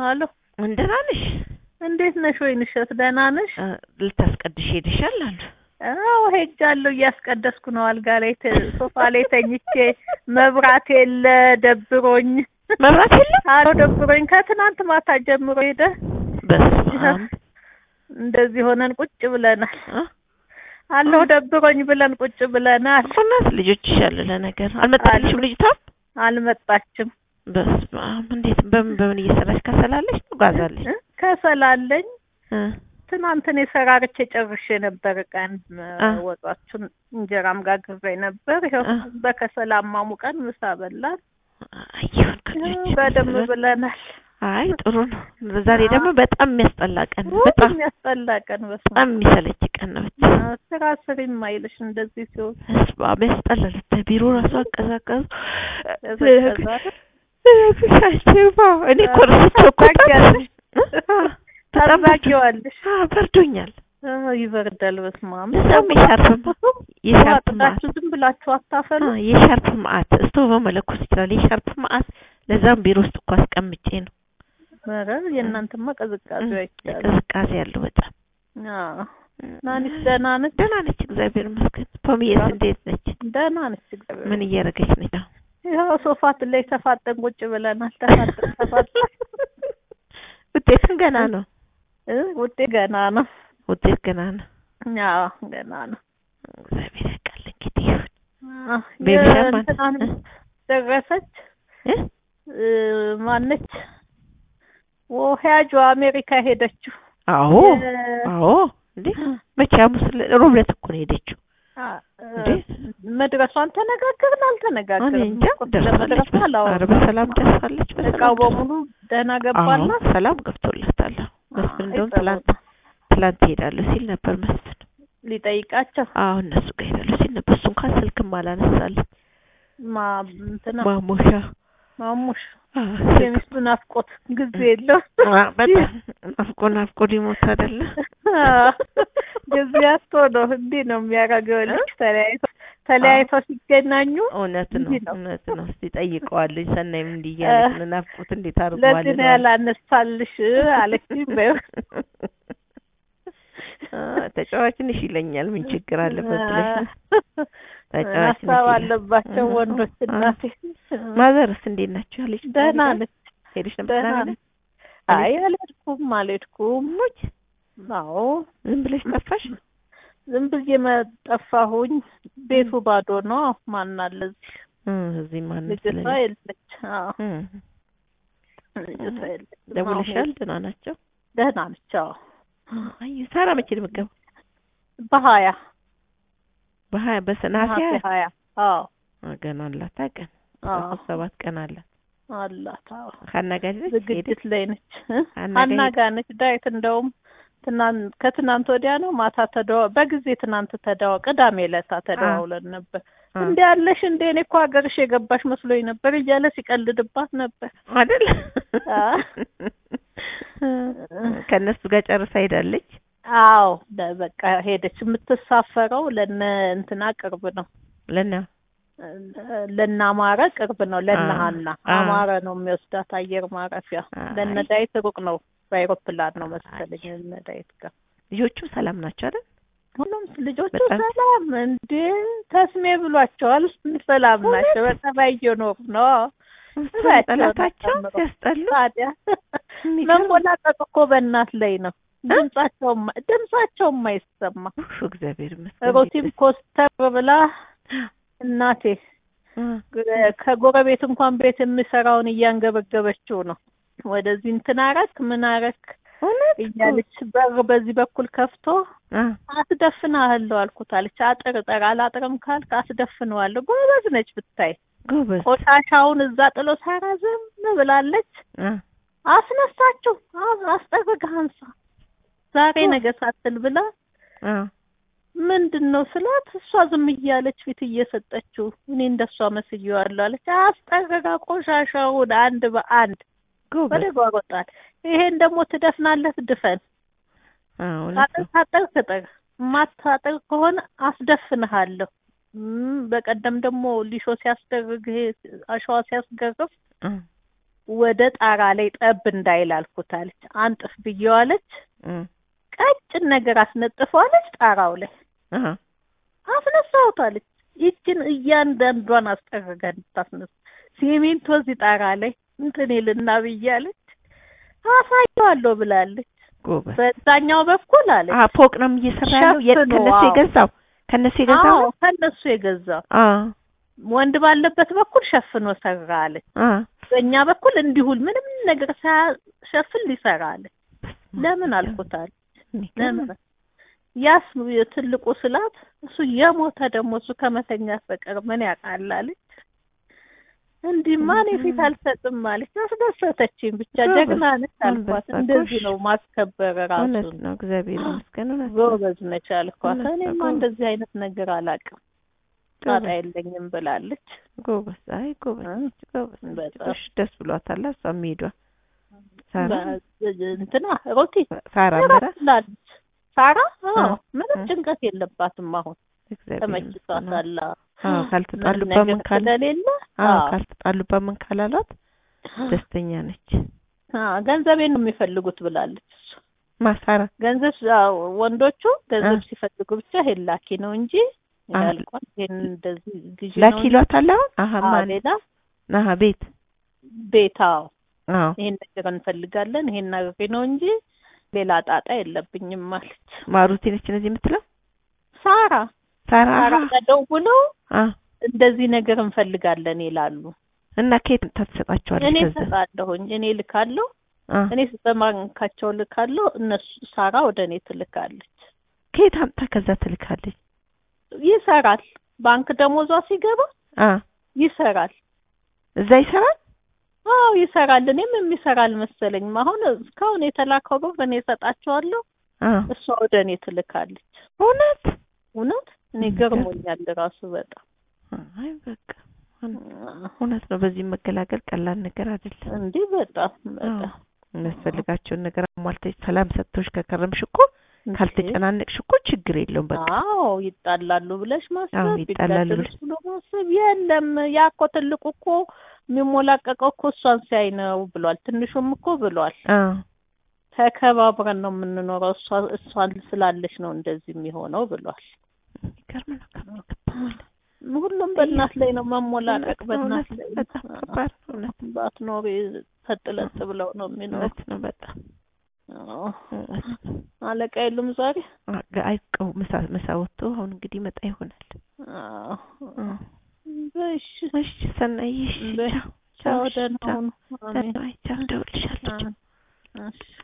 አሎ እንደና ነሽ? እንዴት ነሽ? ወይንሸት ደህና ነሽ? እ፣ ልታስቀድሽ ሄደሻል አሉ። አዎ ሄጃለሁ። እያስቀደስኩ ነው። አልጋ ላይ ተ- ሶፋ ላይ ተኝቼ መብራት የለ ደብሮኝ። መብራት የለም። አዎ ደብሮኝ ከትናንት ማታ ጀምሮ ሄደ። በስመ አብ እንደዚህ ሆነን ቁጭ ብለናል። እ? አለሁ ደብሮኝ ብለን ቁጭ ብለናል። እውነት ልጆችሽ አሉ ለነገር አልመጣልሽም ልጅቷ? አልመጣችም። በስመ አብ እንዴት በምን በምን እየሰራሽ ከሰላለሽ ነው ጋዛለሽ? እ? ከሰላለኝ እ ትናንት እኔ ሰራርቼ ጨርሼ ነበር። ቀን አ። ወጧችን እንጀራም ጋግሬ ነበር። ይኸው አ። በከሰል አሟሙቀን ምሳ በላን። አይሁን ከልጆች በደንብ ብለናል። አይ ጥሩ ነው። ዛሬ አ። ደግሞ በጣም የሚያስጠላ ቀን ነው። ውይ በጣም የሚያስጠላ ቀን በስመ በጣም የሚሰለች ቀን ነው። ብቻ አብ። ስራ ስሪም አይልሽ እንደዚህ ሲሆን በስመ አብ ያስጠላል። ቢሮ ራሱ አቀዛቀዙ ቀዘቀዘ። ሻሽባ እኔ እኮ ረስቼው እኮ ታውቂያለሽ? አ፣ በጣም ታዛጊዋለሽ። አ፣ በርዶኛል። አ፣ ይበርዳል። በስመ አብ። እዛም የሻርፕ የሻርፕ ማዕት ዋጥታችሁ ዝም ብላችሁ አታፈሉ። አ፣ የሻርፕ ማዕት እስቶቭ መለኮስ ይችላል። የሻርፕ ማዕት ለዛም ቢሮ ውስጥ እኮ አስቀምጬ ነው። ኧረ የእናንተማ ቅዝቃዜው አይቻልም። ቅዝቃዜ ያለው በጣም አዎ። ናኒስ ደህና ነች? ደህና ነች፣ እግዚአብሔር ይመስገን። ፖሚዬስ እንዴት ነች? ደህና ነች። እግዚአብሔር ምን እያደረገች ነች? አሁን ይኸው ሶፋት ላይ ተፋጠን ቁጭ ብለናል። ተፋጠን ተፋጠን ውጤትም ገና ነው። እ ውጤት ገና ነው። ውጤት ገና ነው። አዎ ገና ነው። እግዚአብሔር ያውቃል እንግዲህ ይሁን። አ፣ ቤቢሻ ማን የእንትናን እ? ደረሰች እ? እ፣ ማነች ወህያጇ አሜሪካ ሄደችው። አዎ የ- አዎ እንዴ መቼ ሐሙስ ዕለት- ሮብ ዕለት እኮ ነው የሄደችው። አ፣ እንዴ? መድረሷን ተነጋገርን እኔ አልተነጋገርን እንጃ ደርሳለች። መድረሷ ኧረ በሰላም ደርሳለች። እቃው በሰላም በሙሉ ደህና ገባና አዎ ሰላም ገብቶላታል። አዎ መስፍን እንደውም ትላንት ትላንት እሄዳለሁ ሲል ነበር መስፍን። ሊጠይቃቸው አዎ እነሱ ጋር እሄዳለሁ ሲል ነበር። እሱ እንኳን ስልክም አላነሳልኝ። ማ እንትና ማሙሻ ማሙሽ አዎ ስልክ የሚስቱ ናፍቆት ጊዜ የለው አ፣ በጣም ናፍቆ ናፍቆ ሊሞት አይደለ? ጊዜ አቶ ነው እንዲህ ነው የሚያደርገው ልጅ ተለያይቶ ተለያይቶ ሲገናኙ እውነት ነው እንዲህ ነው። እውነት ነው። እስቲ ጠይቀዋለሁ። ሰናይም እንዲህ እያለች ነው ናፍቆት እንዴት አድርገዋል? ለዚህ ነው ያላነሳልሽ አለችኝ በይው ተጫዋች ነሽ ይለኛል። ምን ችግር አለበት ብለሽ ነው? ተጫዋች ነሽ ሀሳብ ይላል። አለባቸው አ- ወንዶች አ- እናቴ ማዘርስ እንዴት ናቸው? ያለች ደህና ነች ሄደሽ ነበር ደህና ቅዳሜ ነች ዕለት? አይ አልሄድኩም አልሄድኩም ሙች አዎ ዝም ብለሽ ጠፋሽ? ዝም ብዬ መጠፋሁኝ ቤቱ ባዶ ነው ማን አለ እዚህ እ እዚህ ማን ልጅቷ ስለሌለ የለች አዎ እ ልጅቷ የለች ደውለሻል? ደህና ናቸው? ደህና ነች አዎ አይ ሳራ መቼ ነው የምትገባው? በሀያ በሀያ በሰናሴ ነሐሴ ሀያ አዎ ገና አላት ቀን አዎ ሰባት ቀን አላት። አላት አዎ ሀና ጋር ሄደች ሄደች ዝግጅት ላይ ነች እ? ሀና ሀና ጋር ጋር ነች ዳዊት እንደውም ትናንት ከትናንት ወዲያ ነው ማታ ተደዋ በጊዜ ትናንት ተደዋ ቅዳሜ ዕለታ ተደዋውለን ነበር አ- እንዴ ያለሽ እንዴ እኔ እኮ ሀገርሽ የገባሽ መስሎኝ ነበር እያለ ሲቀልድባት ነበር አይደል? አ። ከእነሱ ጋር ጨርሳ ሄዳለች። አዎ ለ- በቃ ሄደች የምትሳፈረው ለነ እንትና ቅርብ ነው ለና ለነ አማረ ቅርብ ነው ለነ አ- ሀና አ- አማረ ነው የሚወስዳት አየር ማረፊያ አይ። ለነ ዳዊት ሩቅ ነው በአይሮፕላን ነው መሰለኝ ለነ ዳዊት ጋር ልጆቹ ሰላም ናቸው አይደል? ሁሉም ልጆቹ በጣም- ሰላም እንዴ ተስሜ ብሏቸዋል ሰላም ናቸው በጸባይ እየኖሩ ነው ስራቸውን ጠላታቸው አሳምረው። ሲያስጠሉ ታዲያ የሚገርም። መንቦላቀቅ እኮ በእናት ላይ ነው ድምጻቸውም ድምጻቸውም አይሰማ ኡፍ፣ እግዚአብሔር ይመስገን። ሮቲም ኮስተር ብላ እናቴ እ፣ ከጎረቤት እንኳን ቤት የሚሰራውን እያንገበገበችው ነው። ወደዚህ እንትን አረክ ምን አረክ እውነት እያለች በር በዚህ በኩል ከፍቶ እ፣ አስደፍናለሁ አልኩት አለች። አጥር ጠር አላጥርም ካልክ አስደፍነዋለሁ። ጎበዝ ነች ብታይ። ጎበዝ ቆሻሻውን እዛ ጥሎ ሳራ ዝም ብላለች። እ፣ አስነሳችው። አስ- አስጠርገህ አንሳ ዛሬ ነገ ሳትል ብላ እ፣ ምንድን ነው ስላት እሷ ዝም እያለች ፊት እየሰጠችው እኔ እንደሷ መስዬዋለሁ አለች። አስጠርጋ ቆሻሻውን አንድ በአንድ ወደ ጎበዝ ጓሮ ጣል። ይሄን ደግሞ ትደፍናለህ፣ ድፈን። እ፣ እውነት ታጠር ነው። ታጠር ትጠር ማታጠር ከሆነ አስደፍንሃለሁ። እም፣ በቀደም ደግሞ ሊሾ ሲያስደርግ ይሄ አሸዋ ሲያስገርፍ እ፣ ወደ ጣራ ላይ ጠብ እንዳይል አልኩት አለች። አንጥፍ ብየዋለች። እም፣ ቀጭን ነገር አስነጥፈዋለች ጣራው ላይ አሃ አስነሳውታለች። ይችን እያንዳንዷን አስጠረጋ እንድታስነሳ ሲሚንቶ እዚህ ጣራ ላይ እንትን ይልና ብያለች። አሳየዋለሁ ብላለች። ጎበዝ። በዛኛው በኩል አለች። አሀ ፎቅ ነው እየሰራ ያለው የት ሸፍኖ፣ ከነሱ አዎ። የገዛው ከነሱ የገዛው አዎ ነው? ከነሱ የገዛው አ ወንድ ባለበት በኩል ሸፍኖ ሰራ አለች። አ በእኛ በኩል እንዲሁል ምንም ነገር ሳያሸፍን ሊሰራ አለ። ለምን አልኩታል። ለምን ያስ የትልቁ ስላት እሱ የሞተ ደግሞ እሱ ከመተኛት በቀር ምን ያውቃል አለች። እንዲህማ እኔ ፊት አልሰጥም አለች። አስደሰተችኝ። ብቻ ጎበዝ፣ ጀግና ነች አልኳት። አንበሳ፣ እንደዚህ ጎሽ። ነው ማስከበር ራሱ እውነት ነው። እግዚአብሔር ይመስገን። እውነት ነው። ጎበዝ ነች አልኳት። እውነት ነው፣ እኔማ ጎበዝ። እንደዚህ አይነት ነገር አላውቅም ጣጣ ጎበዝ። የለኝም ብላለች። ጎበዝ። አይ ጎበዝ እ? ነች፣ ጎበዝ ነች። በጣም። ጎሽ፣ ደስ ብሏታል። እሷ መሄዷ ሳራ በ- እንትና ሮቲ ሳራ እራት መራ ትላለች። ሳራ አዎ አ፣ ምንም አ። ጭንቀት የለባትም አሁን እግዚአብሔር ይመስገን። ተመችቷታል። አዎ ካልተጣሉ ምንም በምን ነገር ካለ ስለሌለ አዎ አዎ። ካልተጣሉ በምን ካላሏት ደስተኛ ነች። አዎ ገንዘቤን ነው የሚፈልጉት ብላለች እሷ። ማሳራ ገንዘብ አዎ፣ ወንዶቹ ገንዘብ አ። ሲፈልጉ ብቻ ይሄን ላኪ ነው እንጂ አ። ያልቋል ይሄን እንደዚህ ግዢ ነው ላኪ እንጂ ይሏታል አሁን አሀ አዎ፣ ማን ሌላ አሀ ቤት ቤት አዎ አዎ ይሄን ነገር እንፈልጋለን ይሄን ነገር ነው እንጂ ሌላ ጣጣ የለብኝም ማለት ማሩቲ ነች እነዚህ የምትለው ሳራ ሳራ ሳራ አሀ ጋር ደውለው አ እንደዚህ ነገር እንፈልጋለን ይላሉ። እና ከየት ታትሰጣቸዋለች እኔ ገንዘብ እሰጣለሁኝ እኔ ልካለሁ አ እኔ በባንካቸው ልካለሁ እነሱ ሳራ ወደ እኔ ትልካለች። ከየት አምጣ ከዛ ትልካለች ይሰራል ባንክ ደሞዟ ሲገባ አ ይሰራል። እዛ ይሰራል አዎ ይሰራል። እኔም የሚሰራ አልመሰለኝም። አሁን እስካሁን የተላከው ብር እኔ እሰጣቸዋለሁ፣ አ እሷ ወደ እኔ ትልካለች። እውነት እውነት እኔ የሚገርም። ገርሞኛል ራሱ በጣም አይ በቃ እውነት ነው። በዚህ መገላገል ቀላል ነገር አይደለም። እንዲህ በጣም በጣም አዎ፣ የሚያስፈልጋቸውን ነገር አሟልተሽ ሰላም ሰጥቶሽ ከከረምሽ እኮ እንዴ! ካልተጨናነቅሽ እኮ ችግር የለውም። በቃ አዎ ይጣላሉ ብለሽ አዎ፣ ማሰብ ይጣላሉ ይጋደሉ ብለሽ- ብሎ ማሰብ የለም። ያ እኮ ትልቁ እኮ የሚሞላቀቀው እኮ እሷን ሲያይ ነው ብሏል። ትንሹም እኮ ብሏል። አ ተከባብረን ነው የምንኖረው እሷ እሷን ስላለች ነው እንደዚህ የሚሆነው ብሏል። የሚገርም ነው። ከሚገባው በላይ ሁሉም በእናት ላይ ነው መሞላቀቅ፣ እውነት ነው፣ በእናት እውነት ላይ በጣም ከባድ ነው። እውነት ባትኖሪ ተጥለጥ ብለው ነው የሚኖሩት። እውነት ነው። በጣም አዎ። እውነት ነው። አለቃ የሉም ዛሬ። አ- አይቀው ምሳ ምሳ ወጥቶ አሁን እንግዲህ መጣ ይሆናል። አዎ። አ በሽ እሺ ሰናይ እሺ በይ። ቻው ቻው፣ እሺ፣ ደህና ቻው ሁኑ። አሜን። ደህና ዋይ፣ ቻው እደውልልሻለሁ። ቻው። አሜን። እሺ